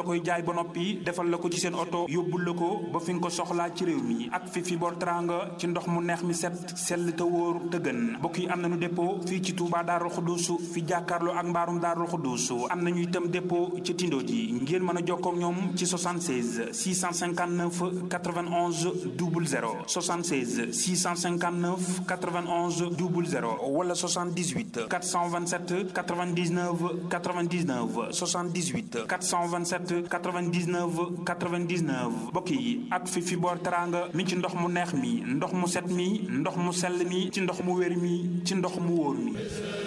koy jaay ba noppi defal la ko ci seen oto yóbbul la ko ba fi nga ko soxlaa ci réew mi ak fi fi boor teranga ci ndox mu neex mi set sell te wóor te gën mbokk yi am nañu dépôt fii ci Touba Darou Khoudousou fi jàkkaarloo ak mbaarum Darou Khoudousou am nañu itam dépôt ci Tindo ji ngeen mën a jokkoo ak ñoom ci 76 659 91 00 76 659 91 00 wala 78 427 99 99 78 427 99 99 mbokk yi ak fi fi boor teranga mi ci ndox mu neex mi ndox mu set mi ndox mu sell mi ci ndox mu wér mi ci ndox mu wóor mi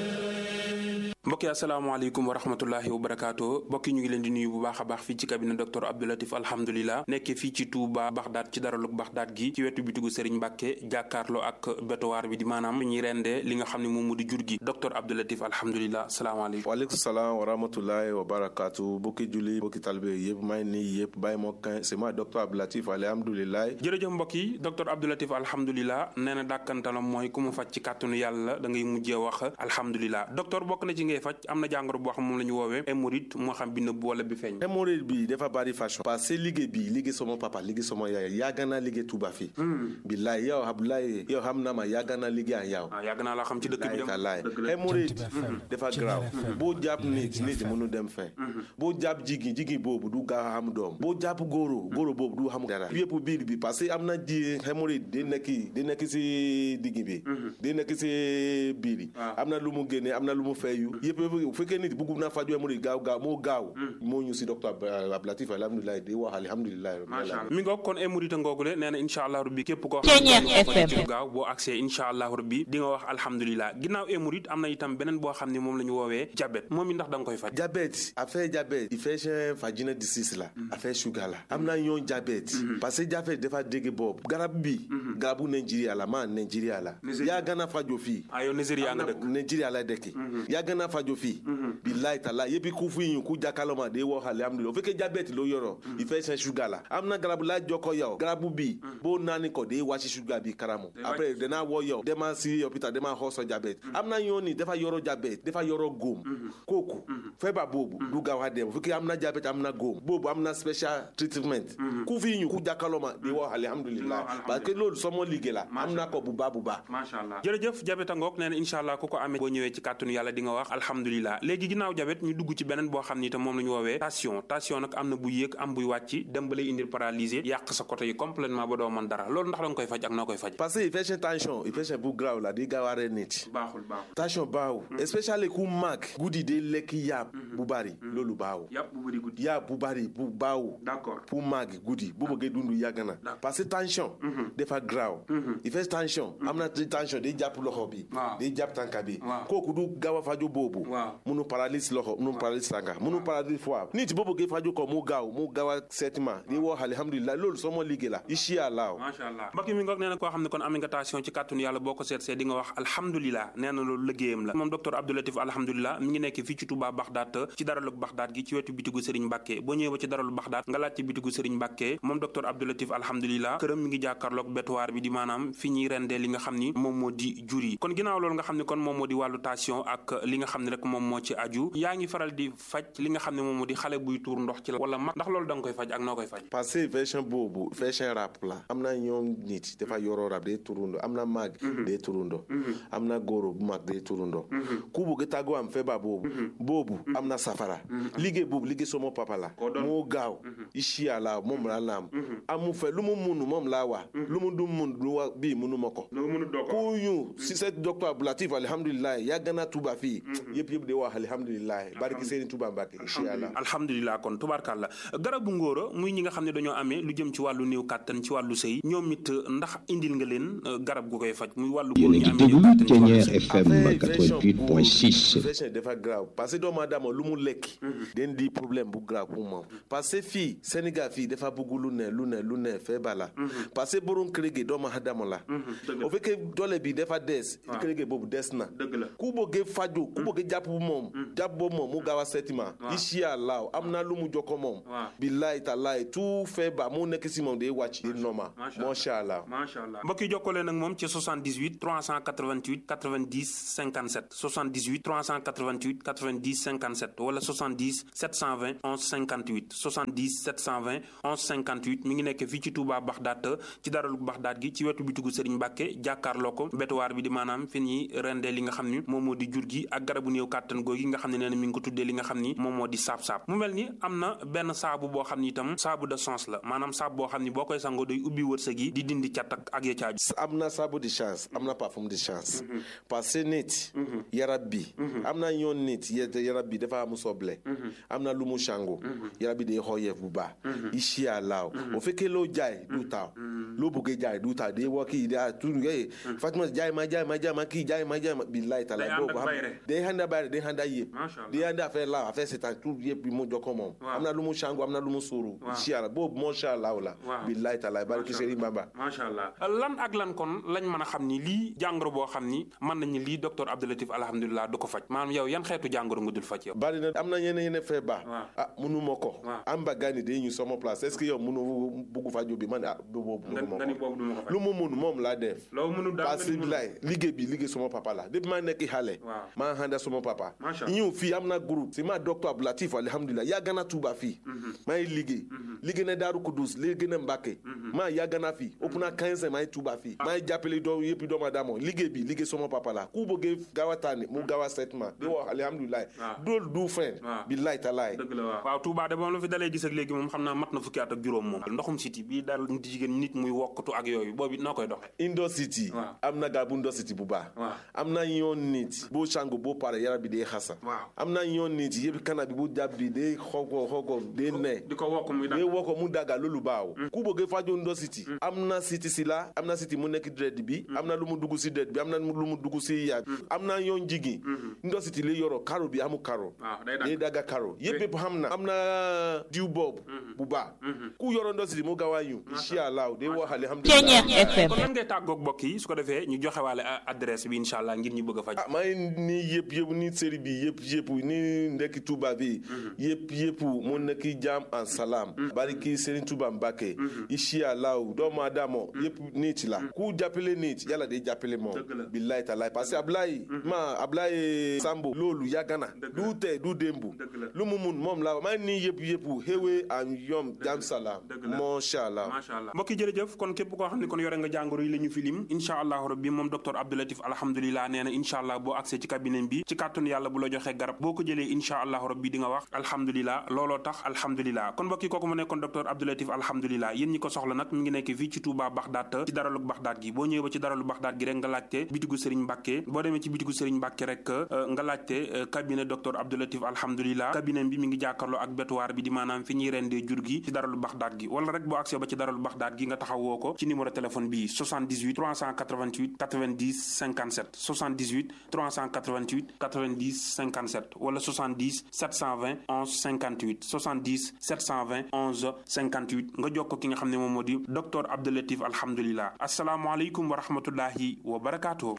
mbokk yi asalaamaaleykum wa rahmatullahi wa barakaatu mbokk yi ñu ngi leen di nuyu bu baax a baax fii ci cabinet docteur Abdoulatif alhamdulilah nekkee fii ci Touba Baxdaat ci daralug Baxdaat gi ci wetu bitigu Serigne Mbacke jàkkaarloo ak bétowaar bi di maanaam ñuy rendee li nga xam ne moom mu di jur gi docteur Abdoulatif alhamdulilah salaamaaleykum waaleykum salaam wa rahmatullahi wa barakaatu bokki julli bokki talibé yëpp may nii yëpp bàyyi moo kan c'est moi docteur Abdoulatif alhamdulilah jërëjëf mbokk yi docteur Abdoulatif alhamdulilah nee na dàkkantalam mooy ku mu faj ci kàttanu yàlla da ngay mujjee wax alhamdulilah docteur bokk na ci ngay faj am na jàngoro boo xam moom la ñu woowee hémorroïde moo xam bi nëbb wala bi feeñ hémorroïde bi dafa bari façon parce que liggéey bi liggéey sama papa liggéey sama yaay yàgg naa liggéey Touba fii billaay yow Abdoulaye yow xam na ma yàgg naa liggéey ak yow yàgg naa laa xam ci dëkk bi dem laay hémorroïde dafa graaw boo jàpp nit nit mënu dem fen boo jàpp jigéen jigéen boobu du gaaw a xam doom boo jàpp góoro góoro boobu du xam dara yëpp biir bi parce que am na ji hémorroïde di nekk di nekk si digg bi di nekk si biir bi am na lu mu génne am na lu mu feeyu yëpp bu fekkee nit bëgg naa faju hémorroïde gaaw gaaw moo gaaw moo ñu si docteur Abdoulatif alhamdulilah di wax alhamdulilah mi ngoog kon hémorroïde ngoogule nee na incha allah rabbi képp koo xam gaaw boo accès incha allah rabbi di nga wax alhamdulilah ginnaaw hémorroïde am na itam beneen boo xam ne moom la ñu woowee diabète moom it ndax da nga koy faj diabète affaire diabète infection vaginal disease la affaire sugar la am na yoon diabète parce que diabète dafa dégg boobu garab bi garabu Nigeria la maa Nigeria la yaa gana fajo fii ah yow Nigeria nga dëkk Nigeria la dëkk yaa gana fajo fii bilayi tala yebi ku fi yin ku jakaloma de wo alhamdulilah o feke diabète lo yɔrɔ i fɛ sɛn suga la an bɛna garabu la jɔkɔ yaw garabu bi b'o naani kɔ de wasi suga bi karamu après dena wɔ yaw dema si hôpital dema hɔsɔ diabète an bɛna yɔni defa yɔrɔ diabète defa yɔrɔ gom koko fɛn b'a bobu du gawa dɛm feke an bɛna diabète an bɛna gom bobu an bɛna special treatment ku fi yin ku jakaloma de wo alhamdulilah parce que loolu sɔmɔ ligue la an bɛna kɔ buba buba macha allah jërëjëf diabète ngoog nee na incha allah ku ko amee boo ñëwee ci kàttanu yàlla di nga wax alhamdulilah léegi ginnaaw jabet ñu dugg ci beneen boo xam ni itam moom la ñu woowee tension tension nag am na buy yéeg am buy wàcc dem ba lay indil paralysé yàq sa côté yi complètement ba doo mën dara loolu ndax da nga koy faj ak noo koy faj parce que infection tension infection bu graaw la di gaaw a rey nit baaxul baaxul tension baaw especially ku mag guddi de lekk yàpp bu bari loolu baaw yàpp bu bari guddi yàpp bu bari bu baaw d'accord pour mag guddi bu bëggee dund yàgg na parce que tension dafa graaw infection tension am na tension day jàpp loxo bi day jàpp tànka bi kooku du gaaw a faju boobu munu paralyse loxo munu paralyse tànka munu paralyse foie nit boo bëggee faju ko mu gaaw mu gaaw a seetima di wax alhamdulilah loolu soo ma liggéey la incha allah macha allah mbokk mi ngoog nee na koo xam ne kon am nga tension ci kàttanu yàlla boo ko seet see di nga wax alhamdulilah nee na loolu liggéeyam la moom docteur Abdoulatif alhamdulilah mi ngi nekk fii ci Touba Baxdaat ci daralug Baxdaat gi ci wetu bitigu Serigne Mbacke boo ñëwee ba ci daralu Baxdaat nga laaj ci bitigu Serigne Mbacke moom docteur Abdoulatif alhamdulilah këram mi ngi jàkkaarloog bétuwaar bi di maanaam fi ñuy rendee li nga xam ni moom moo di jur yi kon ginnaaw loolu nga xam ne kon moom moo di wàllu tension ak li nga xam ne rek moom moo ci aju yaa ngi faral di faj li nga xam ne moom moo di xale buy tuur ndox ci la wala mag ndax loolu da nga koy faj ak noo koy faj parce que version boobu version rap la am na ñoom nit dafa yoroo rap day turundo am na mag day turundo am na góoro bu mag day turundo ku bëgg tàggoo am feebar boobu boobu am na safara liggéey boobu liggéey sama papa la moo gaaw incha allah moom la naam amu fe lu mu munu moom laa wax lu mu du mun lu wa bii munu ma ko ku ñu si set docteur Abdoulatif alhamdulilah yàgg na tuba fii yëpp yëpp di wax alhamdulilah barki seeni tuba mbàkke incha allah alhamdulilah kon tubaarkàlla garabu ngóora muy ñi nga xam ne dañoo amee lu jëm ci wàllu néew kàttan ci wàllu sëy ñoom it ndax indil nga leen garab gu koy faj muy wàllu góor ñi amee néew kàttan ci wàllu sëy version FM 88.6 dafa grave parce que doomu aadama lu mu lekk den di problème bu grave pour moom parce que fii Sénégal fii dafa bëgg lu ne lu ne lu ne feebar la parce que borom kër gi doomu aadama la o fekkee doole bi dafa des kër gi boobu des na dëgg la ku bëggee faju ku bëggee bëgg jàpp moom jàpp boobu moom mu gaaw a seeti ma incha allah am na lu mu jokkoo moom billahi tallahi tout feebar mu nekk si moom day wàcc di normal macha allah macha allah mbokk yi jokkoo leen ak moom ci 78 388 90 57 78 388 90 57 wala 70 720 11 58 70 720 11 58 mi ngi nekk fii ci Touba Baxdaat ci daralu Baxdaat gi ci wetu bitigu Serigne Mbacke jàkkaarloo ko betuwaar bi di maanaam fi ñuy rendee li nga xam ni moom moo di jur gi ak garabu néew kàttan googi nga xam ne nee na mi ngi ko tuddee li nga xam ni moom moo di saab-saab mu mel ni am na benn saabu boo xam ni itam saabu de sens la maanaam saabu boo xam ni boo koy sangoo day ubbi wërsëg yi di dindi cat ak ak ya caaju am na saabu di chance am na parfum di chance parce que nit yarab bi am na yoon nit yarab bi dafa am soble am na lu mu sango yarab bi day xooyeef bu baax incha allah o fekkee loo jaay du taaw loo bëggee jaay du taaw day woo kii da tur yooyu Fatima jaay ma jaay ma jaay ma kii jaay ma jaay ma billahi taala boo ko xam day handa bayre day handa yëpp day handa affaire la affaire c'est tout yëpp bi mu jokko moom am na lu mu sango am na lu mu suuru incha allah boobu macha allah la billahi taala barki Serigne Bamba macha allah lan ak lan kon lañ mën a xam ni lii jàngoro boo xam ni mën nañu lii docteur Abdoulatif alhamdulilah du ko faj maanaam yow yan xeetu jàngoro nga dul faj yow bari na am na yeneen yeneen feebar ah munu ma ko am ba gani day ñu sama place est ce que yow munu bugg faju bi man ah du boobu lu mu mun moom laa def parce que lay liggéey bi liggéey suma papa la depuis maa nekk xale maa handa suma papa ñëw fii am na groupe si ma docteur Abdoulatif alhamdulilah yàgg na Tuuba fii maa ngi liggéey liggéey na Daaru Kudus liggéey na Mbàkke maa yàgg na fii ëpp na 15 maa ngi Tuuba fii maa ngi jàppale doo yëpp doomu aadama liggéey bi liggéey suma papa la ku bëggee gaaw a tànni mu gaaw a seet ma di wax alhamdulilah dool du fen billahi talaay dëgg la waaw waaw Touba de moom la fi dalee gis ak léegi moom xam naa mat na fukki at ak juróom moom ndoxum siti bii daal nit jigéen nit muy wokkatu ak yooyu boobu noo koy doxee indo city am na garabu indo city bu baax am na yoon nit boo sangu boo pare yaram bi day xasa am na yoon nit yëpp kana bi bu jàpp bi day xogo xogo day ne di ko wokk muy day wokk mu daga loolu baaw ku bëggee faju indo city am na city si la am na city mu nekk dred bi am na lu mu dugg si dred bi am na lu mu dugg si yaag am na yoon jigi indo city li yoro karo bi amu karo day daga karo yëpp yëpp xam na am na diw boobu bu baax ku yoro indo city mu gaaw a ñu incha allah day wax alhamdulilah kon lan ngay tàggoog mbokk yi su ko defee ñu joxe waale adresse bi incha allah ngir ñu bëgg a faj ah maa ngi nii yëpp yëpp nii série bi yëpp yëpp nii ndekki Touba bi yëpp yëpp mu nekki jàmm en salam bariki Serigne Touba Mbacke incha allah doomu aadama yëpp nit la ku jàppale nit yàlla day jàppale moom billahi talaay parce que Ablaye ma Ablaye Sambo loolu yàgg na du tey du démbu lu mu mun moom la maa ngi nii yëpp yëpp xéwee am yom jàmm salam macha allah mbokk yi jërëjëf kon képp koo xam ne kon yore nga jàngoro yi la ñu fi lim incha allahu rabbi moom docteur Abdoulatif alhamdulilah nee na incha allah boo accès ci cabinet bi ci kàttanu yàlla bu la joxee garab boo ko jëlee incha allahu rabbi di nga wax alhamdulilah looloo tax alhamdulilah kon mbokk yi kooku mu nekkoon docteur Abdoulatif alhamdulilah yéen ñi ko soxla nag mi ngi nekk fii ci Touba Baxdaat ci daralu Baxdaat gi boo ñëwee ba ci daralu Baxdaat gi rek nga laajte bitigu Serigne Mbacke boo demee ci bitigu Serigne Mbacke rek nga laajte cabinet docteur Abdoulatif alhamdulilah cabinet bi mi ngi jàkkaarloo ak bétuwaar bi di maanaam fi ñuy rendee jur gi ci daralu Baxdaat gi wala rek boo accès ba ci daralu Baxdaat gi nga taxawoo ko ci numéro téléphone bi 78 388 90 57 78 388 90 57 wala 70 720 11 58 70 720 11 58 nga jokk ki nga xam ne moom moo di docteur Abdoulatif alhamdulilah asalaamualeykum wa rahmatullahi wa barakaatu.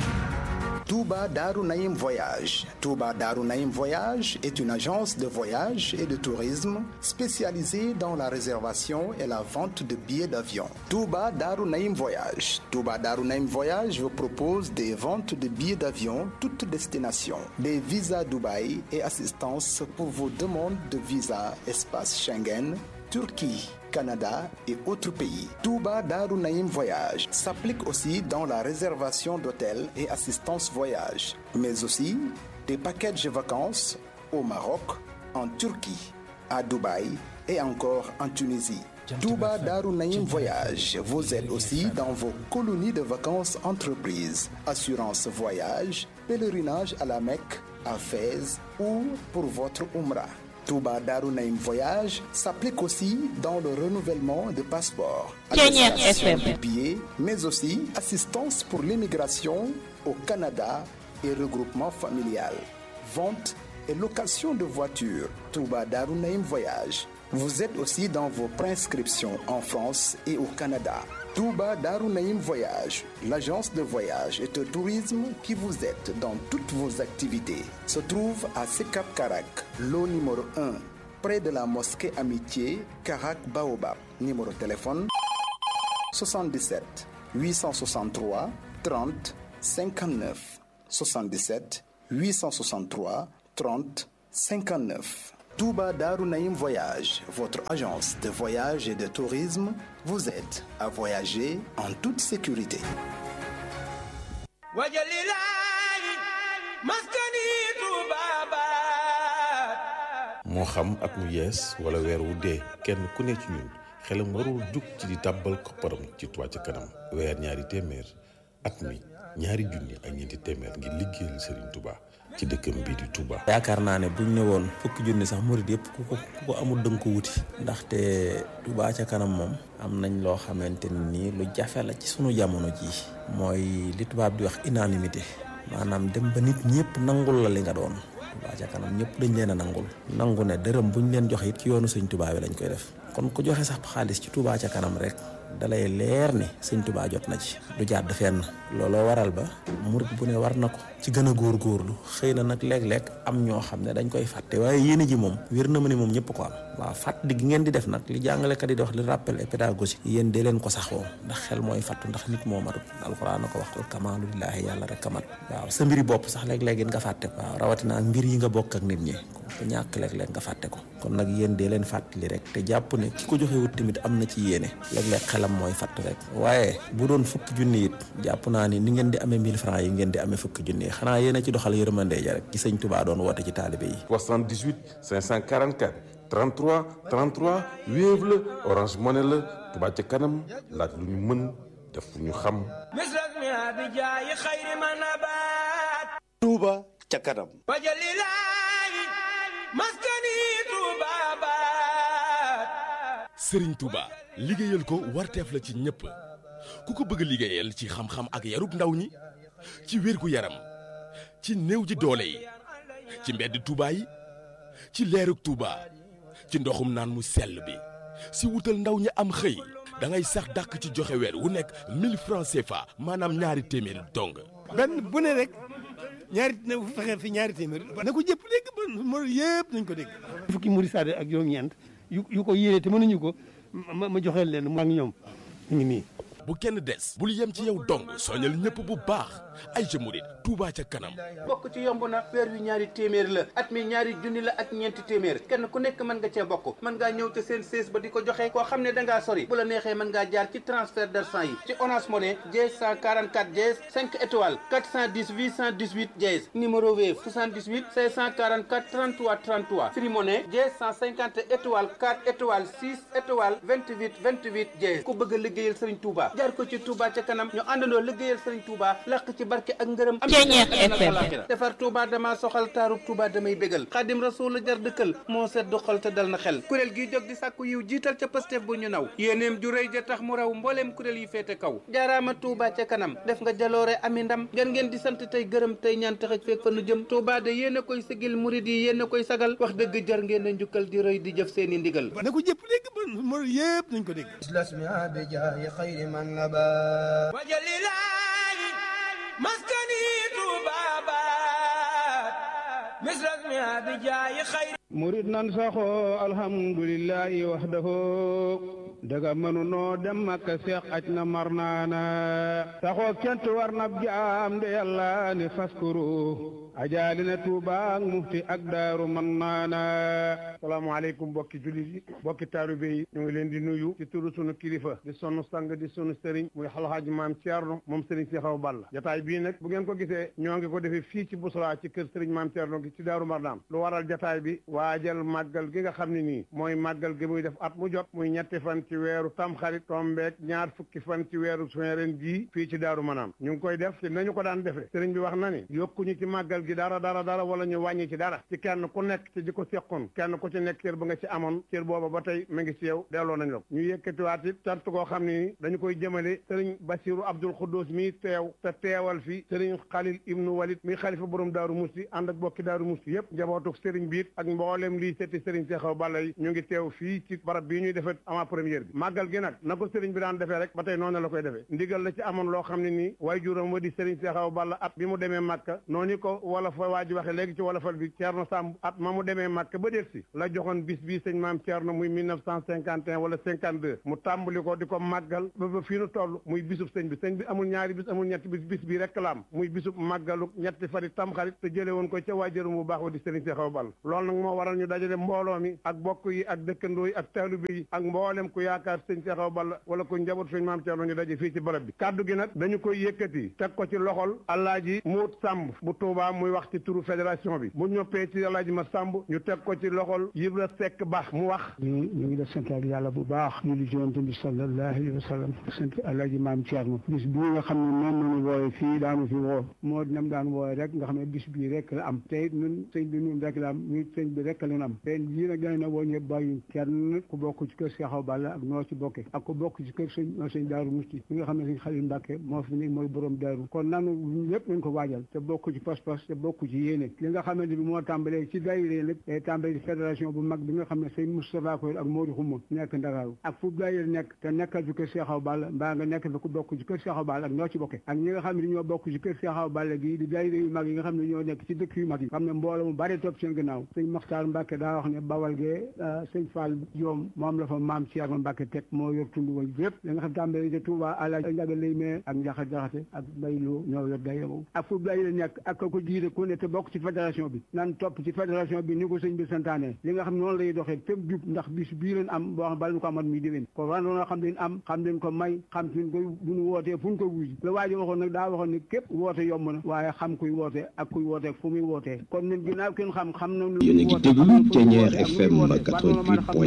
Touba Darou Naïm Voyage. Touba Darou Naïm Voyage est une agence de voyage et de tourisme spécialisée dans la réservation et la vente de billets d'avion. Touba Darou Naïm Voyage. Touba Darou Naïm Voyage vous propose des ventes de billets d'avion toutes destinations, des visas Dubaï et assistance pour vos demandes de visa espace Schengen, Turquie. Canada et autres pays. Touba Darou Naïm Voyage s'applique aussi dans la réservation d'hôtels et assistance voyage, mais aussi des packages de vacances au Maroc, en Turquie, à Dubaï et encore en Tunisie. Touba Darou Naïm Voyage vous aide aussi dans vos colonies de vacances entreprises, assurance voyage, pèlerinage à la Mecque, à Fès ou pour votre Umrah. Touba Darou Naïm Voyage s'applique aussi dans le renouvellement de passeports, de billets, mais aussi assistance pour l'immigration au Canada et regroupement familial, vente et location de voitures. Touba Darou Naïm Voyage. Vous êtes aussi dans vos prescriptions en France et au Canada. Touba Darunaïm Voyage, l'agence de voyage et de tourisme qui vous aide dans toutes vos activités, se trouve à Sekap Karak, lot numéro 1, près de la mosquée Amitié, Karak Baobab. Numéro de téléphone 77 863 30 59 77 863 30 59. Touba Darunaïm Voyage, votre agence de voyage et de tourisme, vous aide à voyager en toute sécurité. moo xam at mu yees wala weer wu dee kenn ku ne ci ñun xelam warul jug ci di tàbbal kopparam ci Touba ca kanam weer ñaari téeméer at mi ñaari junni ak ñeenti téeméer ngir liggéeyal Serigne Touba ci dëkkam bii di Touba. yaakaar naa ne buñ ne woon fukki junni sax murid yëpp ku ko ku ko amul dënk ko wuti. ndaxte Touba ca kanam moom. am nañ loo xamante ni lu jafe la ci sunu jamono jii. mooy li tubaab di wax unanimité maanaam dem ba nit ñëpp nangul la li nga doon. Touba ca kanam ñëpp dañ leen a nangul. nangu ne dërëm buñ leen joxe it ci yoonu sëñ Touba bi lañ koy def. kon ku joxe sax xaalis ci Touba ca kanam rek. dalay leer ni sëñ Touba jot na ci du jàdd fenn looloo waral ba murit bu ne war na ko ci gën a góorgóorlu xëy na nag léeg-léeg am ñoo xam ne dañ koy fàtte waaye yéene ji moom wér na ma ne moom ñëpp ko am waaw fàttali gi ngeen di def nag li jàngalekat yi di wax li rappel et pédagogique yéen dee leen ko saxoo ndax xel mooy fàttu ndax nit moo matut alxuraan na ko wax al kamaalu lillaahi yàlla rek kamat waaw sa mbiri bopp sax léeg-léeg nga fàtte ko waaw rawatina ak mbir yi nga bokk ak nit ñi ko ñàkk léeg-léeg nga fàtte ko kon nag yéen dee leen fàttali rek te jàpp ne ki ko joxewut tamit am na ci yéene léeg-léeg xelam mooy fàtt rek waaye bu doon fukki junni it jàpp naa ni ni ngeen di amee 1000 francs yi ngeen di amee fukki junni yi xanaa yéen a ci doxal yërmande ja rek ci sëñ Touba doon woote ci taalibe yi 78 544 33 33 Wave la Orange Money la Touba ca kanam laaj lu ñu mën def fu ñu xam Touba ca kanam Sëriñ Touba liggéeyal ko warteef la ci ñëpp ku ko bëgg liggéeyal ci xam-xam ak yarub ndaw ñi ci wérgu yaram ci néew ji doole yi ci mbedd Touba yi ci leerug Touba ci ndoxum naan mu sell bi si wutal ndaw ñi am xëy da ngay sax dàkk ci joxe weer wu nekk 1000 francs CFA maanaam ñaari téeméer dong. benn bu ne rek ñaari na fexe fi ñaari téeméer na ko jëpp dégg ba mo yëpp nañ ko dégg fukki murid saade ak juróom-ñeent yu yu ko yéene te mënuñu ko ma ma joxeel leen mu ak ñoom ñu ngi nii bu kenn des bul yem ci yow dong soñal ñëpp bu baax ay ca murid Touba ca kanam bokk ci yomb na weer wi ñaari téeméer la at mi ñaari junni la ak ñeenti téeméer kenn ku nekk mën nga cee bokk mën ngaa ñëw te seen sées ba di ko joxe koo xam ne da ngaa sori bu la neexee mën ngaa jaar ci transfert d'argent yi ci Orange Money dièse 144 dièse 5 étoiles 410 818 dièse numéro Wave 78 544 33 33 Free Money dièse 150 étoiles 4 étoiles 6 étoiles 28 28 dièse ku bëgg a liggéeyal Serigne Touba jaar ko ci Touba ca kanam ñu àndandoo liggéeyal Serigne Touba làq ci barke ak ngërëm am defar Touba dama soxal taarub Touba damay bégal xaadim rasul la jar dëkkal moo sedd xol te dal na xel kuréel gi jóg di sàkku yiw jiital ca Pastef bu ñu naw yéeneem ju rëy ja tax mu raw mbooleem kuréel yi féete kaw jaaraama Touba ca kanam def nga jaloore ami ndam ngeen ngeen di sant tey gërëm tey ñaan taxaj feeg fa nu jëm Touba de yéen a koy sigil murid yi yéen a koy sagal wax dëgg jar ngeen a njukkal di rëy di jëf seeni ndigal na ko jëpp dégg ba mo yëpp nañ ko dégg wajalilahi maskani tubabat misrasmi abijayi khayri murid nan saxo alhamdulillahi wahdahu daga mënunoo dem makka seex aj na mar naana saxoo kent war na jaam de yàlla ni faskuru ajaali na tuubaak mufti ak daaru man naana salaamaaleykum bokki jullit yi bokki taalibe yi ñu ngi leen di nuyu ci turu sunu kilifa di sunu sang di sunu sëriñ muy xalxaaji maam Thierno moom sëriñ si xaw Balla jataay bii nag bu ngeen ko gisee ñoo ngi ko defee fii ci Bousra ci kër sëriñ maam Thierno gi ci daaru Marnaan lu waral jataay bi waajal màggal gi nga xam ne nii mooy màggal gi muy def at mu jot muy ñetti fan ci weeru tamxarit tombeek ñaar fukki fan ci weeru juin ren jii fii ci daaru Manaan ñu ngi koy def ci nañu ko daan defee sëriñ bi wax na ni yokkuñu ci màggal gi dara dara dara wala ñu wàññi ci dara ci kenn ku nekk ci di ko seqoon kenn ku ci nekk cër ba nga ci amoon cër booba ba tey mu ngi ci yow delloo nañ la ko ñu yëkkatiwaat it cant koo xam ne ni dañu koy jëmale sëriñ Basiru Abdul Xuddus mi teew te teewal fi sëriñ Xalil Ibnu Walid mi xalifa borom daaru musti ànd ak bokki daaru musti yëpp njabootuk sëriñ biit ak mboolem mboolem lii setti sëriñ Seexaw Balla yi ñu ngi teew fii ci barab bii ñuy defee avant première bi màggal gi nag na ko sëriñ bi daan defee rek ba tey noonu la koy defee ndigal la ci amoon loo xam ne nii way juróom wa di sëriñ Seexaw Balla at bi mu demee Màkka noonu ko wala fa waa ji waxe léegi ci wolofal bi Ceerno Samb at ma mu demee Màkka ba déet si la joxoon bis bii sëñ maam Ceerno muy 1951 wala 52 mu tàmbali ko di ko màggal ba ba fii nu toll muy bisub sëñ bi sëñ bi amul ñaari bis amul ñetti bis bis bi rek la am muy bisub màggalu ñetti fari tamxarit te jële woon ko ca waajuram bu baax wa di sëriñ Seexaw Balla loolu nag moo waral ñu dajale mbooloo mi ak bokk yi ak dëkkandoo yi ak taalibe yi ak mboolem ku yaakaar sëñ Seexaw Balla wala ku njaboot sëñ maam Ceerno ñu daje fii ci barab bi kaddu gi nag dañu koy yëkkati teg ko ci loxol Alaaji Muut Sàmb bu Tuubaa muy wax ci turu fédération bi bu ñoppee ci Alaaji ma Sàmb ñu teg ko ci loxol Yibra Sekk Ba mu wax ñu ñu ngi def sant ak yàlla bu baax ñu li jonte bi sallallahu alayhi wa sallam sant Alaaji maam Ceerno bis bii nga xam ne moom nañu wooye fii daanu fi woo moo nam daan wooye rek nga xam ne bis bii rek la am te ñun sëñ bi ñun rek la am ñu sëñ bi rek la am te yii nag dañ na woo ñëpp bàyyi kenn ku bokk ci kër Seexaw Balla ak noo ci bokke ak ku bokk ci kër sëñ sëñ Daaru Musti mi nga xam ne sëñ Xalil Mbàkke moo fi nekk mooy borom daaru kon nanu ñëpp nañ ko waajal te bokk ci pas-pas te bokk ci yéene li nga xamante bi moo tàmbalee ci daayira nag day tàmbalee ci fédération bu mag bi nga xam ne sëñ Moustapha Koy ak Modou Xuma nekk Ndakaaru ak fu daayira nekk te nekkal fi kër Seexaw Balla mbaa nga nekk fi ku bokk ci kër Seexaw Balla ak noo ci bokke ak ñi nga xam ne ñoo bokk ci kër Seexaw Balla gi di daayira yu mag yi nga xam ne ñoo nekk ci dëkk yu mag yi xam ne mbooloo mu bari topp seen gannaaw sëñ Maxtaar Mbàkke daa wax ne bawal gee sëñ Fall Joom moom la fa maam Ceerno Mbàkke teg moo yor tund wa yëpp li nga xam tàmbalee ci Touba ala njaga lay mee ak njaxa jaxate ak mbaylu ñoo yor daayira boobu ak fu daayira nekk ak ko jiite ku ne te bokk ci fédération bi nan topp ci fédération bi ni ko sëñ bi santaane li nga xam noonu lay doxee fépp jub ndax bis bii leen am boo xam bala ñu ko amat muy déwén ko war na xam leen am xam leen ko may xam suñ ko bu ñu wootee fu ñu ko wuuji la waa ji waxoon nag daa waxoon ne képp woote yomb na waaye xam kuy woote ak kuy woote fu muy wootee kon ñun ginnaaw kenn xam xam na yéen a ngi déglu Thiéniere FM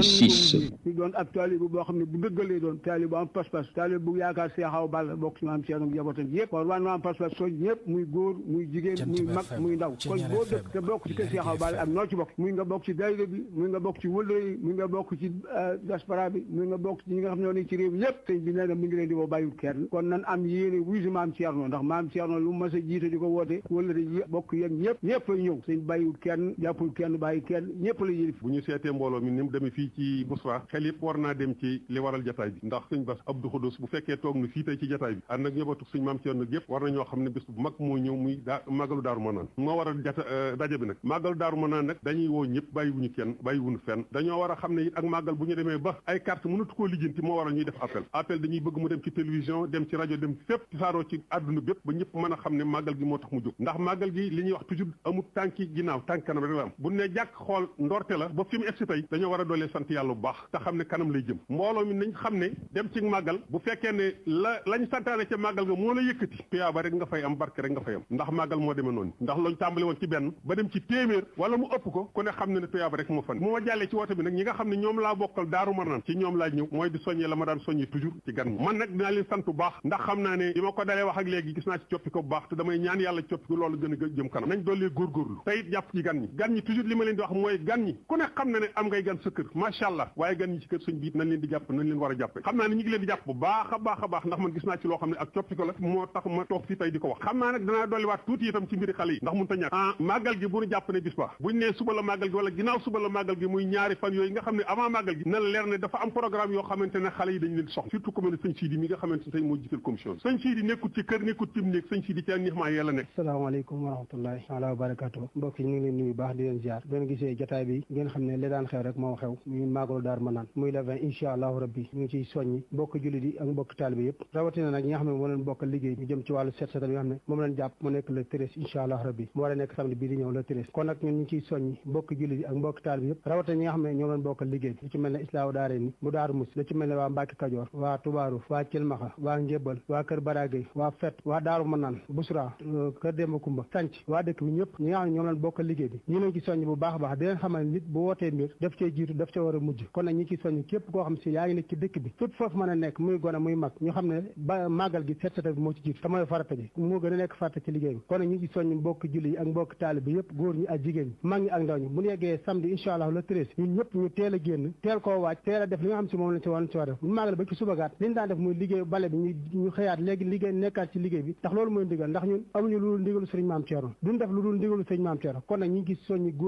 88.6 ñu doon ab taalibu boo xam ne bu dëggalee doon taalibu am pas-pas taalibu bu yaakaar Seexaw Balla bokk ci maam Ceerno njabootam yëpp kon war na am pas-pas sooj ñëpp muy góor muy jigéen muy mag muy ndaw kon boo dëkk te bokk ci kër Seexaw Balla ak noo ci bokk muy nga bokk ci daayira bi muy nga bokk ci wëllëre yi muy nga bokk ci diaspora bi muy nga bokk ci ñi nga xam ne ñoo nekk ci réew yëpp sëñ bi nee na mi ngi leen di woo bàyyiwul kenn kon nan am yéene wuy si maam Ceerno ndax maam Ceerno lu mas a jiite di ko woote wëllëre yi bokk yéen ñëpp ñëpp ay ñëw sëñ bàyyiwul kenn jàppul kenn bàyyi kenn ñëpp la yëlif bu ñu seetee mbooloo mi ni mu demee fii ci Bousra xel yëpp war naa dem ci li waral jataay bi ndax sëñ Bass Abdou Khoudous bu fekkee toog na fii tey ci jataay bi ànd ak ñëbatu suñ maam Ceerno yëpp war na ñoo xam ne bés bu mag moo ñëw muy daa màggalu daaru manaan moo waral jata daje bi nag màggalu daaru manaan nag dañuy woo ñëpp bàyyiwuñu kenn bàyyiwuñu fenn dañoo war a xam ne it ak màggal bu ñu demee ba ay carte mënatu koo lijjanti moo waral ñuy def appel appel dañuy bëgg mu dem ci télévision dem ci rajo dem fépp ci saaroo ci àdduna bépp ba ñëpp mën a xam ne màggal gi moo tax mu jóg ndax màggal gi li ñuy wax toujours amul tànki ginnaaw tànk kanam rek la am bu ne jàkk xool ndorte la ba fi mu egsi tey dañoo war a doolee sant yàlla bu baax te xam ne kanam lay jëm mbooloo mi nañ xam ne dem ci màggal bu fekkee ne la lañ santaane ca màggal nga moo la yëkkati tuyaaba rek nga fay am barke rek nga fay am ndax màggal moo demee noonu ndax lañ tàmbali woon ci benn ba dem ci téeméer wala mu ëpp ko ku ne xam ne ne tuyaaba rek moo fan moo jàllee ci woote bi nag ñi nga xam ne ñoom laa bokkal daaru marnaan ci ñoom laa ñëw mooy di soññee la ma daan soññee toujours ci gan man nag dinaa leen sant bu baax ndax xam naa ne bi ma ko dalee wax ak léegi gis naa ci coppi ko bu baax te damay ñaan yàlla coppi ko loolu gën a jëm kanam nañ doolee góorgóorlu te it jàpp ci gan ñi gan ñi toujours li ma leen di wax mooy gan ñi ku ne xam na ne am ngay gan sa kër macha allah waaye gan ñi ci kër sëñ bi nañ leen di jàpp nañ leen war a jàppe xam naa ne ñu ngi leen di jàpp bu baax a baax a baax ndax man gis naa ci loo xam ne ak coppi ko la moo tax ma toog fii tey di ko wax xam naa nag danaa dolliwaat tuuti itam ci mbiri xale yi ndax mun ta ñàkk ah màggal gi bu ñu jàpp ne bis ba buñ nee suba la màggal gi wala ginnaaw suba la màggal gi muy ñaari fan yooyu nga xam ne avant màggal gi na la leer ne dafa am programme yoo xamante ne xale yi dañ leen soxla surtout comme ne sëñ Sidi mi nga xamante ne tey moo jiital commission sëñ Sidi nekkut ci kër nekkut ci néeg sëñ Sidi ci ak ñax maa yàlla nekk asalaamaaleykum wa rahmatullahi taala wa barakatuh mbokk yi ñu ngi leen nuyu baax di leen ziar benn gisee jotaay bi ngeen xam ne li daan xew rek moo xew muy màggalu daar manaan muy le vingt incha allahu rabbi ñu ngi ciy soññi mbokk jullit yi ak mbokk taalibe yëpp rawatina nag ñi nga xam ne moo leen bokkal liggéey ñu jëm ci wàllu set setal yi nga xam ne moom leen jàpp mu nekk le treize incha allahu rabbi mu war a nekk samedi bii di ñëw le treize kon nag ñun ñu ngi ciy soññi mbokk jullit yi ak mbokk taalibe yëpp rawatina ñi nga xam ne ñoo leen bokkal liggéey lu ci mel ne islaahu daare ni mu daaru mus lu ci mel ne waa Mbàkke Kajoor waa Tubaaru waa Cilmaxa waa Njébal waa Kër Baragay waa Fet waa Daaru Manaan Busra Kër Demba Kumba Sanc waa dëkk bi ñëpp ñi nga xam ne ñoom leen bokkal liggéey bi ñu leen ci soññ bu baax a baax di leen xamal nit bu wootee mbir daf cee jiitu daf ca war a mujj kon nag ñi ci soññ képp koo xam si yaa ngi nekk ci dëkk bi fépp foofu mën a nekk muy gone muy mag ñu xam ne ba màggal gi set setal bi moo ci jiitu te mooy farata ji moo gën a nekk farata ci liggéey bi kon nag ñi ci soññ mbokk julli yi ak mbokk taalib bi yëpp góor ñi ak jigéen ñi mag ñi ak ndaw ñi bu ñu yeggee samedi incha allah le treize ñun ñëpp ñu teel a génn teel koo waaj teel a def li nga xam si moom lañ ci war ci war def bu màggal ba ci subagaat li ñu daan def muy liggéey bale bi ñu ñu xëyaat léegi liggéey nekkaat ci liggéey bi ndax loolu mooy ndigal ndax ñun amuñu lu dul ndigalu sëriñ maam Thierno duñ def lu dul ndigalu sëriñ maam Thierno kon nag ñi ngi soññi góor ñi ak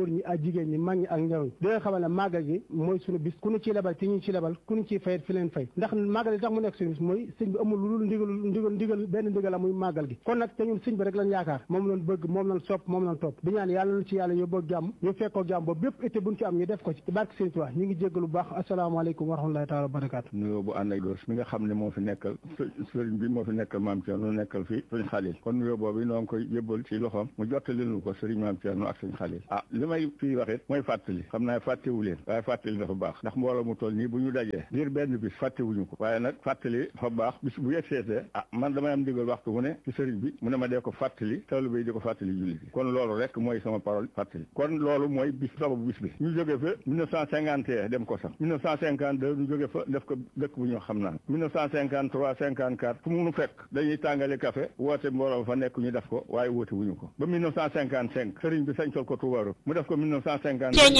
jigéen ñi mag ñi ak ndaw ñi di leen xamal ne màggal gi mooy suñu bis ku ñu ci lebal ci ñu ci lebal ku ñu ciy fayet fi leen fay ndax màggal gi tax mu nekk suñu bis mooy sëñ bi amul lu dul ndigal ndigal ndigal benn ndigal la muy màggal gi kon nag te ñun sëñ bi rek lañ yaakaar moom lañ bëgg moom lañ sopp moom lañ topp di ñaan yàlla na ci yàlla yóbboo jàmm ñu fekkoo jàmm boobu bépp été buñ ci am ñu def ko ci barke sëñ Tuubaa ñu ngi jéggalu baax asalaamaaleykum wa rahmatulahi taala wa barakaatu nuyoo bu ànd ak doos mi nga xam ne moo fi nekkal sëriñ bi moo fi nekkal maam Thierno nekkal fi sëriñ Xalil kon nuyoo boobu noo ngi koy yëbbal ci loxoom mu jottali nu ko sëriñ maam Thierno ak sëriñ Xalil ah li may fii wax it mooy fàttali xam naa fàttewu leen waaye fàttali dafa baax ndax mbooloo mu toll nii bu ñu dajee ngir benn bis fàttewuñu ko waaye nag fàttali dafa baax bis bu yegg seetee ah man damay am ndigal waxtu mu ne ci sëriñ bi mu ne ma dee ko fàttali taalibe yi di ko fàttali julli bi kon loolu rek mooy sama parole fàttali kon loolu mooy bis sababu bis bi ñu jóge fa 1951 dem ko sax 1952 ñu jóge fa def ko dëkk bu ñu xam naan 1953 54 fu mu nu fekk dañuy tàngale café woote mbooloo fa nekk ñu def ko waaye woote wuñu ko ba 1955 sëriñ bi sañcal ko Touba mu def ko 1950 ba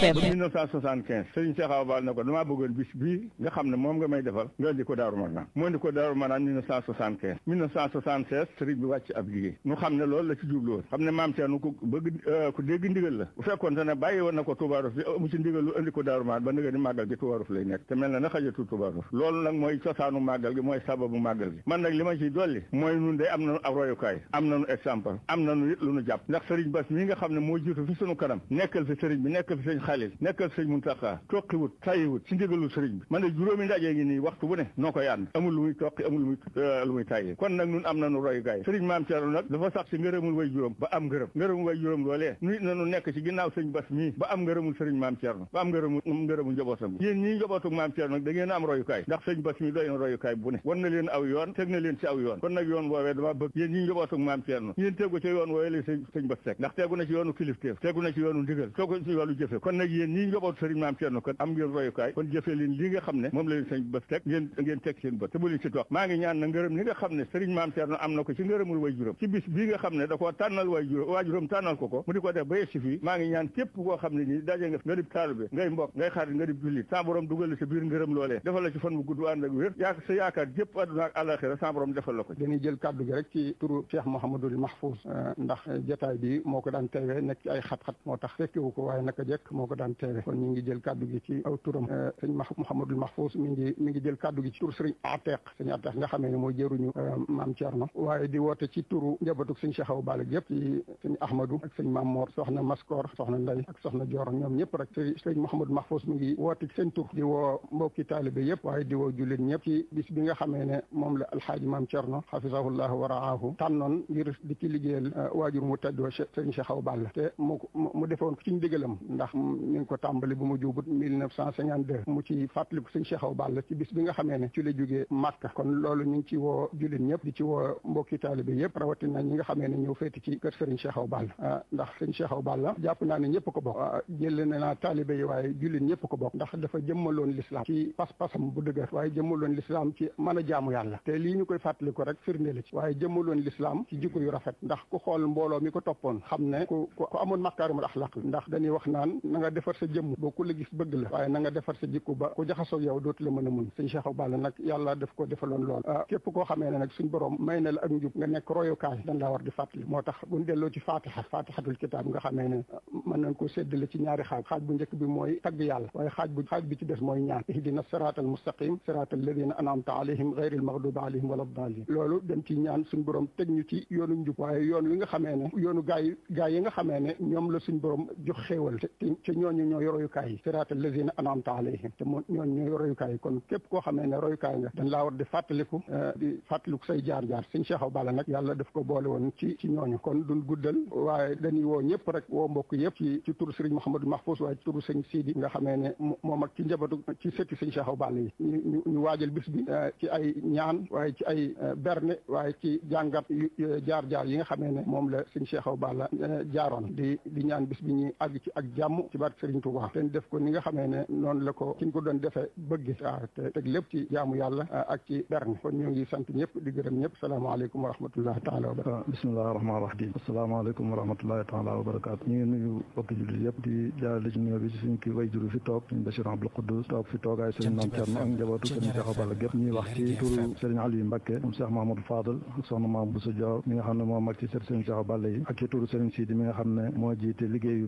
1975 sëriñ Cheikh Awa Bal ne ko damaa bëggoon bis bii nga xam ne moom nga may defal nga indi ko Daaru Marnaan mu indi ko Daaru Marnaan 1975 1976 sëriñ bi wàcc ab liggéey ñu xam ne loolu la ci jublu woon xam ne maam Thierno ku bëgg ku dégg ndigal la bu fekkoon te ne bàyyi woon na ko Touba Ruf mu ci ndigal lu indi ko Daaru Marnaan ba ndigal ni màggal gi Touba Ruf lay nekk te mel na na xajatu Touba Ruf loolu nag mooy cosaanu màggal gi mooy sababu màggal gi man nag li ma ciy dolli mooy nun de am nañu ab royukaay am nañu exemple am nañu it lu nu jàpp ndax sëriñ Bass mii nga xam ne moo jiitu fi sunu kanam nekkal fi sëriñ bi nekkal fi sëriñ Xalil nekkal fi sëriñ Muntaxa toqiwut tayiwut ci ndigalu sëriñ bi man de juróomi ndaje ngi nii waxtu bu ne noo koy ànd amul lu muy toqi amul lu muy lu muy tayyi kon nag nun am nañu royukaay sëriñ maam Thierno nag dafa sax ci ngërëmul way juróom ba am ngërëm ngërëmul way juróom loolee nu it nañu nekk ci ginnaaw sëriñ Bass mii ba am ngërëmul sëriñ maam Thierno ba am ngërëmul ngërëmul njabootam yéen ñii njabootu maam Thierno nag da ngeen am royukaay ndax sëriñ Bass mii doy na royukaay bu ne wan na leen aw yoon teg na leen ci aw yoon kon nag yoon woowee dama bëgg yéen ñii njabootu maam Thierno yéen tegu ci yoon woowee la sëñ sëñ Bass teg ndax tegu na ci yoonu kilifteef tegu na ci yoonu ndigal tegu na ci yoonu jëfe kon nag yéen ñii njabootu sëriñ maam Thierno kon am ngeen royukaay kon jëfe leen li nga xam ne moom la leen sëñ Bass teg ngeen ngeen teg seen bët te bu leen ci toog maa ngi ñaan na ngërëm li nga xam ne sëriñ maam Thierno am na ko ci ngërëmul way juróom ci bis bii nga xam ne da koo tànnal way juróom waa juróom tànnal ko ko mu di ko def ba yegg si fii maa ngi ñaan képp koo xam ne nii daje nga nga dib taalibe ngay mbokk ngay xarit nga dib jullit sa borom dugal la sa biir ngërëm loolee defal la ci fan bu gudd ànd ak wér yaa sa yaakaar jëpp àdduna ak àllaxira sa borom defal la ko dañuy jël kàddu gi rek ci turu Cheikh Mouhamadul Mahfouz ndax jotaay bi moo ko daan teewe nekk ci ay xat-xat moo tax fekkewu ko waaye naka jekk moo ko daan teewe kon ñu ngi jël kàddu gi ci aw turam sëñ Mouhamadul Mahfouz mi ngi mi ngi jël kàddu gi ci tur sëriñ Ateq sëñ Ateq nga xamee ne mooy jëruñu maam Thierno waaye di woote ci turu njabootug sëñ Cheikh Awa Balla yëpp ci sëñ Ahmadou ak sëñ Mamor soxna Maskor soxna Ndey ak soxna Dior ñoom ñëpp rek sëñ Mouhamadou Mahfouz mi ngi woote ci seen tur di woo mbokki taalibe yëpp waaye di woo jullit ñëpp ci bis bi nga xamee ne moom la alxaaji maam Thierno xafisahullahu wa raahu tànnoon ngir di ci liggéeyal waajur mu tedd wa sëñ Cheikh Awa Balla te mu mu defoon ko ci ndigalam ndax ñu ngi ko tàmbali bu mu juubut mille neuf cent cinquante deux mu ci fàttaliku sëñ Cheikh Awa Balla ci bis bi nga xamee ne ci la jógee Màkka kon loolu ñu ngi ci woo jullit ñëpp di ci woo mbokki taalibe yëpp rawatina ñi nga xamee ne ñëw féeti ci kër sëriñ Cheikh Awa Balla ndax sëñ Cheikh Awa Balla jàpp naa ne ñëpp ko bokk jël na naa taalibe yi waaye jullit ñëpp ko bokk ndax dafa jëmmaloon l'islam ci pas-pasam bu dëgër waaye jëmmaloon l'islam ci mën a jaamu yàlla te lii ñu koy fàttali ko rek firnde la ci waaye jëmmaloon l'islam ci jikko yu rafet ndax ku xool mbooloo mi ko toppoon xam ne ku ku amoon makaarimul axlaq ndax dañuy wax naan na nga defar sa jëmm boo ku la gis bëgg la waaye na nga defar sa jikko ba ku jaxasoo yow dootu la mën a muñ sëñ Cheikh Awa Balla nag yàlla daf ko defaloon lool képp koo xamee ne nag suñ borom may na la ak njub nga nekk royukaay dañ laa war di fàttali moo tax buñ delloo ci fatiha fatihatul kitaab nga xamee ne mën nañ ko séddale ci ñaari xaaj xaaj bu njëkk bi mooy tagg yàlla waaye xaaj bu xaaj bi ci des mooy ñaan ihdina siraatal mustaqim siraatal ladina an'amta alayhim ghayril maghdubi alayhim wala daalin loolu dem ci ñaan suñ borom teg ñu ci yoonu njub waaye yoon wi nga xamee ne yoonu gaay gaay yi nga xamee ne ñoom la suñ borom jox xéewal te te ñooñu ñooy royukaay yi siraatal ladina an'amta alayhim te moo ñooñu ñooy royukaay yi kon képp koo xamee ne royukaay nga dañ laa war di fàttaliku di fàttaliku say jaar-jaar sëñ Cheikh Awa Balla nag yàlla daf ko boole woon ci ci ñooñu kon duñ guddal waaye dañuy woo ñëpp rek woo mbokk yëpp ci ci turu sëriñ Mouhamadou Mahfouz waaye ci turu sëñ Sidi nga xamee ne moom ak ci njabootu ci sëtti sëñ Cheikh Awa Balla yi ñu ñu waajal bis bi ci ay ñaan waaye ci ay berne waaye ci jàngat jaar-jaar yi nga xamee ne moom la sëñ Cheikh Awa Balla jaaroon di di ñaan bis bi ñuy àgg ci ak jàmm ci barke Sëriñ Touba te def ko ni nga xamee ne noonu la ko ki ñu ko doon defee bëgge waaw te teg lépp ci jaamu yàlla ak ci berne kon ñu ngi sant ñëpp di gërëm ñëpp salaamaaleykum wa rahmatullahi taala wa barakatu bismillahi rahmaani rahim asalaamaaleykum wa rahmatullahi taala wa barakatu ñu ngi nuyu bokki jullit yëpp di jaarale ci nuyoo bi ci suñ ki way juru fi toog suñ Bachir Abdou Khoudous toog fi toogaay sëriñ Mame Thierno ak njabootu sëriñ Cheikh Awa Balla gépp ñuy wax ci turu sëriñ Aliou Mbacké moom Cheikh Mahamadou Fadal ak soxna Mame Bousso Dior mi nga xam ne moo mag ci sët sëriñ Cheikh Awa Balla yi ak ci turu sëriñ Sidi mi nga xam ne moo jiite liggéeyu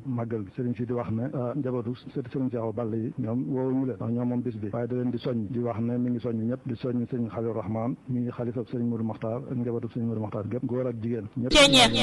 màggal gi sëriñ si di wax ne njabootu sëriñ Cheikh Awa Balla yi ñoom woowuñu leen ndax ñoom moom bis bi waaye da leen di soññ di wax ne mi ngi soññ ñëpp di soññ sëriñ Xalil Rahman mi ngi xalifab sëriñ Modou Makhtar ak njabootu sëriñ Modou Makhtar gépp góor ak jigéen ñëpp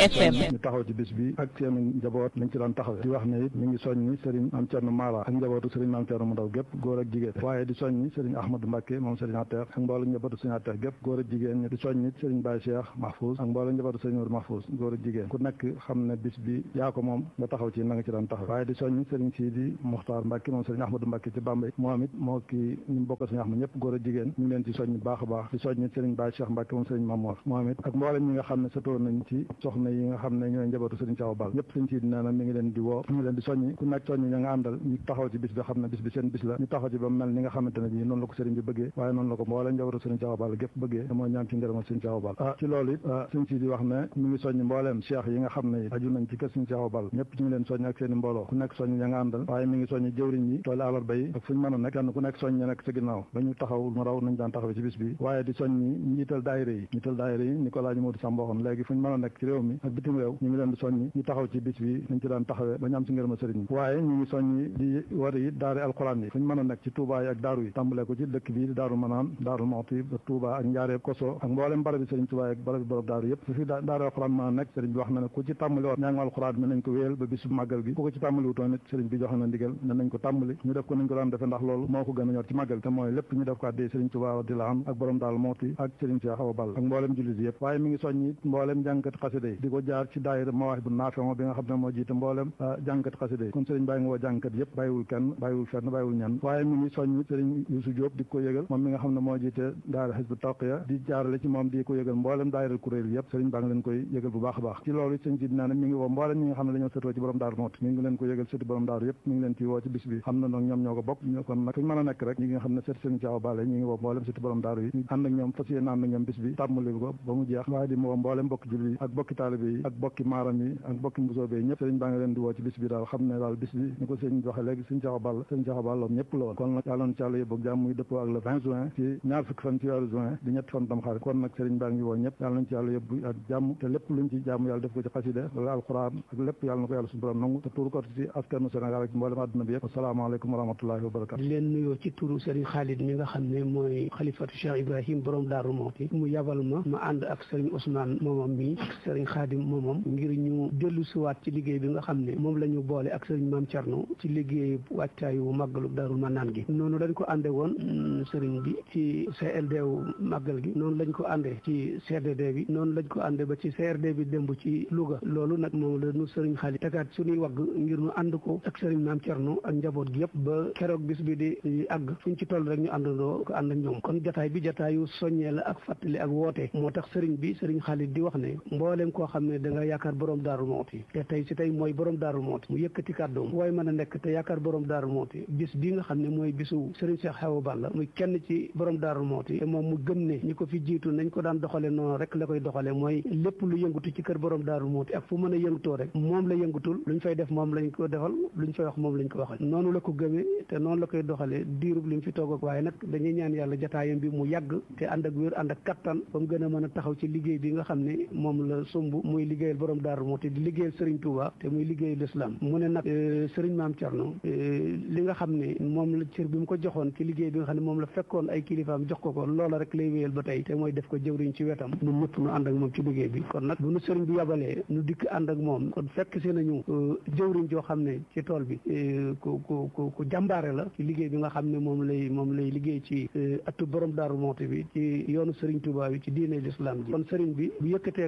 ñu taxaw ci bis bi ak seen njaboot lañ ci daan taxawee di wax ne it mi ngi soññ sëriñ Am Cerno Mara ak njabootu sëriñ Maam Cerno mu ndaw gépp góor ak jigéen waaye di soññ sëriñ Ahmadou Mbacke moom sëriñ Ateex ak mboolem njabootu sëriñ Ateex gépp góor ak jigéen di soññ it sëriñ Baye Cheikh Mahfouz ak mboolem njabootu sëriñ Modou Mahfouz góor ak jigéen ku nekk xam ne bis bi yaa ko moom nga taxaw ci na nga ci daan taxaw waaye di soññ sëriñ Sidi Muxtaar Mbacke moom sëriñ Ahmadou Mbacke ci Bambey moom it moo ki ñu bokk sëriñ Ahmad ñëpp góor ak jigéen ñu ngi leen ci soññ baax a baax di soññ it sëriñ Baye Cheikh Mbacke moom sëriñ Mamour moom it ak mboolem ñi nga xam ne satoon nañ ci soxna yi nga xam ne ñooy njabootu sëriñ Cheikh Awa Balla ñëpp sëriñ Sidi nee na mi ngi leen di woo mi ngi leen di soññ ku nekk soññ ña nga àndal ñu taxaw ci bis bi xam ne bis bi seen bis la ñu taxaw ci ba mel ni nga xamante ne bii noonu la ko sëriñ bi bëggee waaye noonu la ko mboolem njabootu sëriñ Cheikh Awa Balla gépp bëggee te mooy ñaan ci ngërëmal sëriñ Cheikh Awa Balla ah ci loolu it sëriñ Sidi wax ne mi ngi soññ mbooleem cheikh yi nga xam ne aju nañ ci kër sëriñ Cheikh Awa Balla ñëpp ñu ngi leen soññ ak seen i mbooloo ku nekk soññ ña nga àndal waaye mi ngi soññ jëwriñ yi tooli àllarba yi ak fu ñu mën a nekk kenn ku nekk soññ ña nekk sa ginnaaw ba ñu taxaw mu raw nañ daan taxawee ci bis bi waaye di soññ njiital daayira yi njiital daayira yi ni ko laa ñu Modou Samb waxoon léegi fu ñu mën a nekk ci réew mi ak bitim réew ñu ngi leen di soññ ñu taxaw ci bis bi nañ ci daan taxawee ba ñu am si ngërëma sëriñ bi waaye ñu ngi soññ di war yi daari alxuraan yi fu ñu mën a nekk ci Touba yi ak daaru yi tàmbalee ko ci dëkk bii di daaru manaan daaru moxti ba Touba ak njaareeb koso ak mboolem barabi sëriñ Touba ak barabi borom daaru yëpp su fi daari alxuraan mën a nekk sëriñ bi wax na ne ku ci tàmbali woon ñaangu alxuraan mi nañ ko wéyal ba bisu màggal gi ku ko ci tàmbali wutoon it sëriñ bi joxe na ndigal ne nañ ko tàmbali ñu def ko nañ ko daan defe ndax loolu moo ko gën a ñor ci màggal te mooy lépp ñu def ko addee sëriñ Touba di la am ak borom daal mooti ak sëriñ Cheikh Awa Balla ak mboolem jullit yëpp waaye mi ngi soññi mboolem jàngkat xasida yi di ko jaar ci daayira Mawahib bu Naafi'u bi nga xam ne moo jiite mboolem jàngkat xasida yi kon sëriñ bàyyi nga woo jàngkat yëpp bàyyiwul kenn bàyyiwul fenn bàyyiwul ñenn waaye mi ngi soññi sëriñ Youssou Diop di ko yëgal moom mi nga xam ne moo jiite daayira Hizbu Tarqiya di jaarale ci moom di ko yëgal mboolem daayira kuréel yëpp sëriñ baa ngi leen koy yëgal bu baax a baax ci loolu sëriñ si dinaa ne mi ngi woo mboolem ñi nga xam ne dañoo sëtoo ci borom daaru moot mi ngi leen ko yëgal sëti borom daaru yëpp mi ngi leen ci woo ci bis bi xam na nag ñoom ñoo ko bokk kon nag fuñu mën a nekk rek ñi nga xam ne sëti sëriñ Cheikh Awa Balla ñi ngi woo mboolem sëti borom daaru yi ànd ak ñoom fas yéene ànd ak ñoom bis bi tàmmali ko ba mu jeex waaye di woo mboolem bokki julli yi ak bokki taalibe yi ak bokki maaram yi ak bokki mbusoobe yi ñëpp sëriñ baa ngi leen di woo ci bis bi daal xam ne daal bis bi ni ko sëriñ waxe léegi sëriñ Cheikh Awa Balla sëriñ Cheikh Awa Balla ñëpp la woon kon nag yàlla na ci yàlla yóbbu jàmm muy dëppoo ak le 20 juin ci ñaar fukki fan ci weeru juin di ñett fan tam xarit kon nag sëriñ baa ngi woo ñëpp yàlla nañ ci yàlla yóbbu ak jàmm te lépp luñ ci jàmm yàlla def ko ci xaside wala alquran ak lépp yàlla na ko yàlla suñu borom nangu te tuur ko ci askanu Sénégal ak mboolem àdduna bi yëpp asalaamaaleykum wa rahmatullahi wa barakatu di leen nuyoo ci turu sëriñ Khalid mi nga xam ne mooy xalifatu Cheikh Ibrahim borom Daaru Muxti mu yabal ma ma ànd ak sëriñ Ousmane moomam mi ak sëriñ Khadim moomam ngir ñu dellu siwaat ci liggéey bi nga xam ne moom la ñu boole ak sëriñ Maam Thierno ci liggéey wàccaayu màggalu Daaru Manaan gi noonu dañ ko ànde woon sëriñ bi ci CLD wu màggal gi noonu lañ ko àndee ci CDD bi noonu lañ ko àndee ba ci CRD bi démb ci Louga loolu nag moom la ñu sëriñ Khalid tegaat suñuy wagg ngir ñu ànd ko ak sëriñ Maam Thierno ak njaboot gi yëpp ba keroog bis bi di àgg fuñ ci toll rek ñu àndandoo ko ànd ak ñoom kon jataay bi jataayu soññee la ak fàttali ak woote moo tax sëriñ bi sëriñ Khalid di wax ne mbooleem koo xam ne da nga yaakaar borom daaru mooti te tey si tey mooy borom daaru mooti mu yëkkati kàddoom waaye mën a nekk te yaakaar borom daaru mooti bis bi nga xam ne mooy bisu sëriñ Cheikh Awa Balla muy kenn ci borom daaru mooti te moom mu gëm ne ñi ko fi jiitu nañ ko daan doxale noonu rek la koy doxale mooy lépp lu yëngutu ci kër borom daaru mooti ak fu mën a yëngutoo rek moom la yëngutul luñ fay def moom lañ ko defal luñ fay wax moom lañ ko waxal noonu la ko gëmee te noonu la koy doxalee diirub li mu fi toog ak waaye nag dañuy ñaan yàlla jataayam bi mu yàgg te ànd ak wér ànd ak kattan ba mu gën a mën a taxaw ci liggéey bi nga xam ne moom la sumb muy liggéeyal borom daaru mooti di liggéeyal Serigne Touba te muy liggéeyal islam mu ne nag Serigne Maam Thierno li nga xam ne moom la cër bi mu ko joxoon ci liggéey bi nga xam ne moom la fekkoon ay kilifaam jox ko ko loola rek lay wéyal ba tey te mooy def ko jëwriñ ci wetam ñun ñëpp nu ànd ak moom ci liggéey bi kon nag bu nu Serigne bi yabalee nu dikk ànd ak moom kon fekk si nañu jëwriñ joo xam ne ci tool bi ku ku ku ku jàmbaare la ci liggéey bi nga xam ne moom lay moom lay liggéey ci atu borom daaru mooti bi ci yoonu Serigne Touba bi ci diine l'islam ji kon Serigne bi bu yëkkatee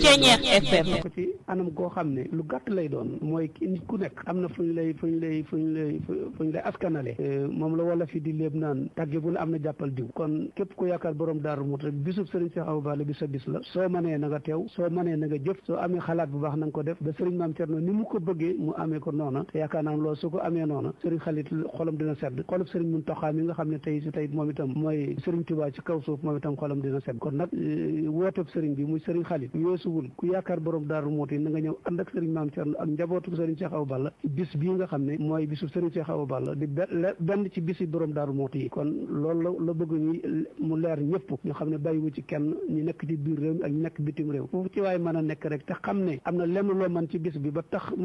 ko ci anam goo xam ne lu gàtt lay doon mooy nit ku nekk am na fu ñu lay fu ñu lay fu ñu lay fu ñu lay askanale moom la wala fi di léeb naan tàgge bu ne am na jàppal diw kon képp ku yaakaar borom daaru mooti rek bisub Serigne Cheikh Awa Balla bi sa bis la soo mënee na nga teew soo mënee na nga jëf soo amee xalaat bu baax na nga ko def ba Serigne Maam Thierno ni mu ko bëggee mu amee ko noona te yaakaar naa loolu su ko amee noona Serigne Khalid xolam dina sedd xolub Serigne Mountakha mi nga xam ne tey si tey moom itam mooy Serigne Touba ci kaw suuf moom itam xolam dina sedd kon nag wooteb Serigne bi muy Serigne Khalid yoosuwul ku yaakaar borom daaru mooti na nga ñëw ànd ak Serigne Maam Thierno ak njabootu Serigne Cheikh Awa Balla bis bii nga xam ne mooy bisu Serigne Cheikh Awa Balla di benn ci bisi borom daaru mooti yi kon loolu la la bëgg ñu mu leer ñëpp ñu xam ne bàyyiwu ci kenn ñu nekk ci biir réew mi ak ñu nekk bitim réew foofu ci waaye mën a nekk rek te xam ne am na lenn loo mën ci bis bi ba tax mu mel ni war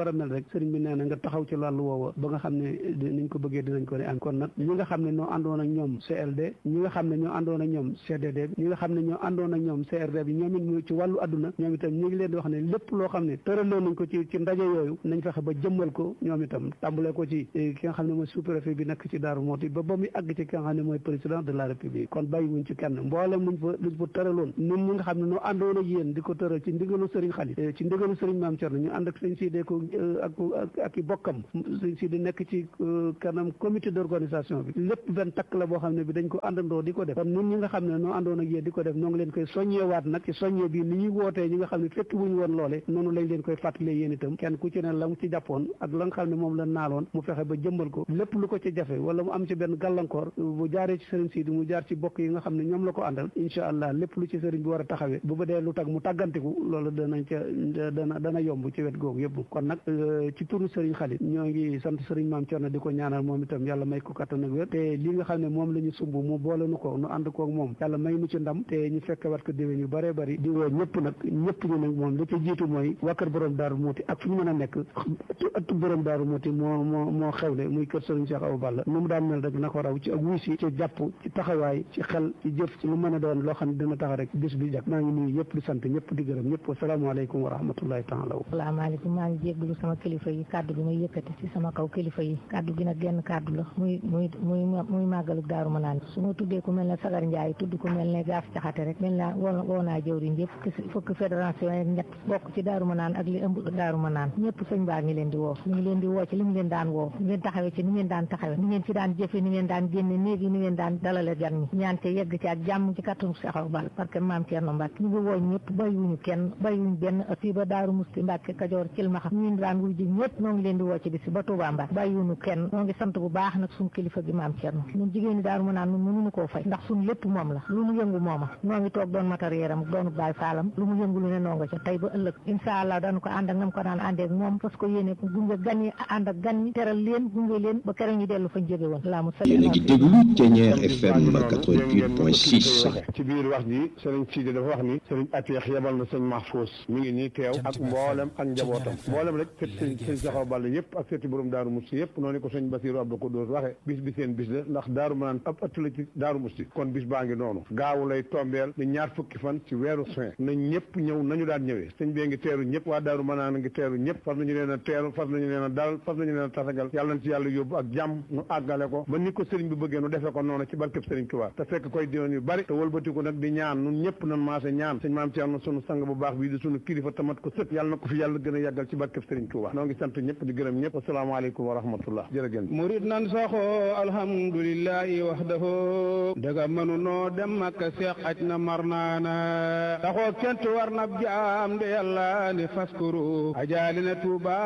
war a mel rek sëriñ bi nee na nga taxaw ci wàllu woowa ba nga xam ne niñ ko bëggee dinañ ko ne am kon nag ñi nga xam ne ñoo àndoon ak ñoom CLD ñi nga xam ne ñoo àndoon ak ñoom CDD bi ñi nga xam ne ñoo àndoon ak ñoom CRD bi ñoom it mu ci wàllu adduna ñoom itam ñu ngi leen di wax ne lépp loo xam ne tëraloon nañ ko ci ci ndaje yooyu nañ fexe ba jëmmal ko ñoom itam tàmbalee ko ci ki nga xam ne mooy sous-préfet bi nekk ci Daaru Mooti ba ba muy àgg ci ki nga xam ne mooy président de la république kon bàyyi wuñ ci kenn mboolem luñ fa luñ fa tëraloon ñun ñi nga xam ne noo àndoon ak yéen di ko tëral ci ndigalu sëriñ Xali ci ndigalu sëriñ Maam Cerno ñu ànd ak sëñ Sidé ko ak ak i bokkam sëñ Sidé nekk ci kanam comité d'organisation bi lépp benn takk la boo xam ne bi dañ ko àndandoo di ko def kon ñun ñi nga xam ne noo àndoon ak yéen di ko def noo ngi leen koy soññewaat nag ci soññe bi ni ñuy wootee ñi nga xam ne fekk wuñu woon loole noonu lañ leen koy fàttalee yéen itam kenn ku ci ne la mu ci jàppoon ak la nga xam ne moom la naaloon mu fexe ba jëmbal ko lépp lu ko ci jafe wala mu am ci benn gàllankoor bu jaaree ci sëriñ Sidi mu jaar ci bokk yi nga xam ne ñoom la ko àndal incha allah lépp lu ci sëriñ bi war a taxawee bu ba dee lu tag mu tàggantiku loolu danañ ca dana dana yomb ci wet googu yëpp kon nag ci turu sëriñ Xalit ñoo ngi sant sëriñ Maam Cerno di ko ñaanal moom itam yàlla may ko kattan ak wér te li nga xam ne moom la ñu sumb mu boole nu ko nu ànd koog moom yàlla may nu ci ndam te ñu fekk wat ko déwén yu bëree bëri di woo ñëpp nag ñëpp ñu nag moom li ci jiitu mooy waa kër borom daaru muuti ak fu ñu mën a nekk ëttu borom daaru muuti moo moo moo xewle muy kër sëriñ Cheikh Awa Balla nu mu daan mel rek na ko raw ci ak wuy si ci jàpp ci taxawaay ci xel ci jëf ci lu mën a doon loo xam ne dina tax rek bis bi jag maa ngi nuyu ñëpp di sant ñëpp di gërëm ñëpp wasalaamaaleykum wa rahmatullahi taala salaamaaleykum maa ngi jégglu sama kilifa yi kàddu gi may yëkkati ci sama kaw kilifa yi kàddu gi nag genn kàddu la muy muy muy muy màggalu daaru ma naan su ma tuddee ku mel ne Sagar Ndiaye tudd ku mel ne gaaf caxate rek mel naa woo woo naa jëwriñ yëpp fukk fédération ak ñett bokk ci daaru ma naan ak li ëmb daaru ma naan ñëpp sëñ baa ngi leen di woo ñu ngi leen di woo ci li mu leen daan woo ni ngeen taxawee ci ni ngeen daan taxawee ni ngeen ci daan jëfe ni ngeen daan génne néegi ni ngeen daan dalale gan ñi ñaante yegg ci ak jàmm ci kattanu Seexaw Bal parce que maam Thierno Mbacke ñu ngi woo ñëpp bàyyiwuñu kenn bàyyiwuñu benn fii ba daaru musti Mbacke Kajoor Cilmaxa ñu daan wuy ji ñëpp noo ngi leen di woo ci bis ba Touba Mbacke bàyyiwuñu kenn noo ngi sant bu baax nag suñu kilifa gi maam Thierno ñun jigéen ñi daaru ma naan ñun mënuñu koo fay ndax suñu lépp moom la lu mu yëngu mooma noo ngi toog doon matériel am doonu baay faalam lu mu yëngu lu ne noo nga ca tey ba ëllëg incha allah dañu ko ànd ak nam ko daan àndee ak moom parce que yéene gunge gan yi ànd ak gan ñi teral leen gunge leen ba keroog ñu dellu fañ jóge woon laa mu yéen a ngi déglu Thiéniere FM 88.6 ci biir wax ji sëriñ Sidi dafa wax ni sëriñ Ateex yebal na sëñ Mahfous mi ngi nii teew ak mboolem ak njabootam mboolem rek fët sëñ sëñ Saxaw Balla yëpp ak fëti borom Daaru Musti yëpp noonu ko sëñ Basiru Abdou Koudous waxe bis bi seen bis la ndax Daaru Manaan ab ëtt la ci Daaru Musti kon bis baa ngi noonu gaawu lay tombeel ni ñaar fukki fan ci weeru juin nañ ñëpp ñëw nañu daan ñëwee sëñ bee ngi teeru ñëpp waa Daaru Manaan ngi teeru ñëpp far nañu leen a teeru far nañu leen a dalal far nañu leen a tasagal yàlla na ci yàlla yóbbu ak jàmm nu àggale ko ba ni ko sëriñ bi bëggee nu defee ko noonu ci barkeb sëriñ Tuubaa te fekk koy diwoon yu bari te wëlbatiku nag di ñaan nun ñëpp nan maase ñaan sëñ maam Thierno sunu sang bu baax bii di sunu kilifa tamat ko sët yàlla na ko fi yàlla gën a yàggal ci barkeb sëriñ Tuubaa noo ngi sant ñëpp di gërëm ñëpp asalaamaaleykum wa rahmatullah jërëgéen murid nan saxoo alhamdulillahi wahdahu daga mënu noo dem Makka seex aj na mar naana saxoo kent war na jaam de yàlla ni faskuru ajaali na Tuubaa